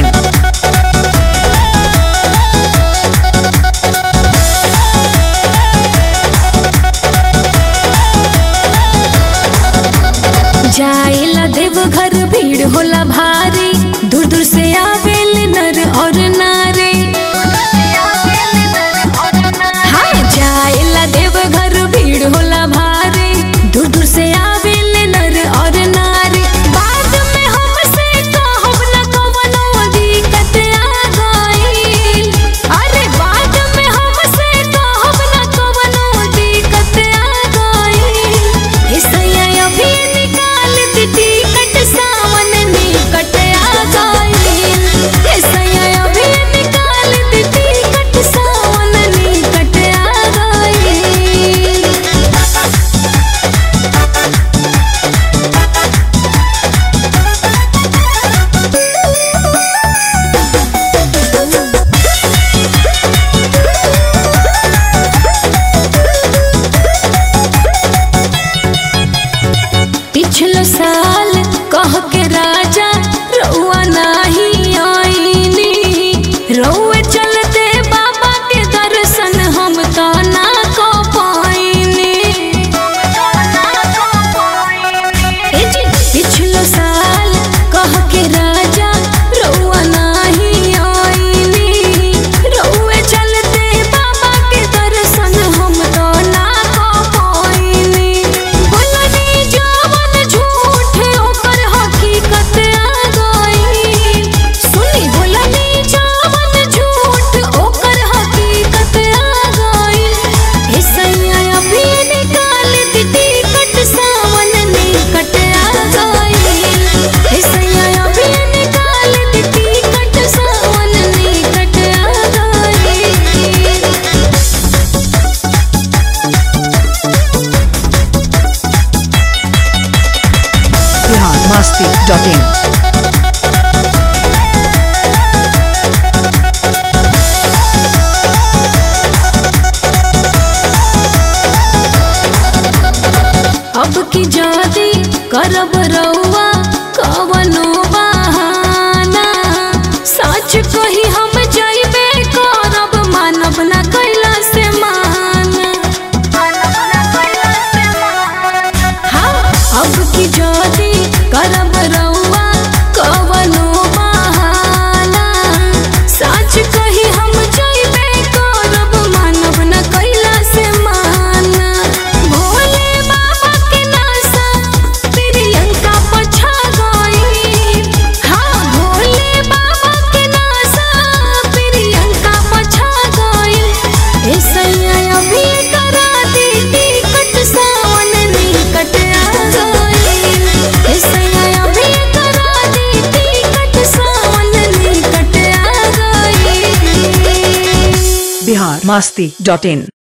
masti.in. जाइला देव घर भीड़ होला भारी दूर दूर से आवेल नर और नारे हाँ जाइला देव घर भीड़ होला भारी दूर दूर से आवेल नर और नारी बाद में हमसे कहब न कवनो दिक्कत आ गइल अरे बाद में हमसे कहब न कवनो दिक्कत आ गइल ऐसैया अभी निकाल दी टिकट सावन निकट आ गइल ऐसैया अभी निकाल दी टिकट सावन निकट आ गइल पिछलो साल कह के राजा रउआ नाही आईनी रउए चलते बाबा के दर्शन हम तो ना को पाईनी ए जी, पिछलो साल कह के राजा रउआ नाही आईनी रउए चलते बाबा के दर्शन हम तो ना को पाईनी बोलनी जवन झूठ ओकर हकीकत आ गई सुनी बोलनी जवन झूठ ओकर हकीकत आ गई ऐसैया अभी निकाल दी टिकट सावन निकट आ गई ऐसैया अभी निकाल दी टिकट सावन निकट आ गई Bihar masti.in. अब की जादी करब रउआ कवनो बहाना सच कही हम जइबे करब मानब ना कैला से माना हाँ अब की जादी करब रउआ कवनो बहाना सच कही हम जइबे करब मानब ना कैला से माना भोले बाबा के नासा प्रियंका पछा गई हाँ भोले बाबा के नासा प्रियंका पछा गई ऐसैया अभी करा दी टिकट सावन निकट आ गई ऐसैया अभी करा दी टिकट सावन निकट आ गई Bihar masti.in.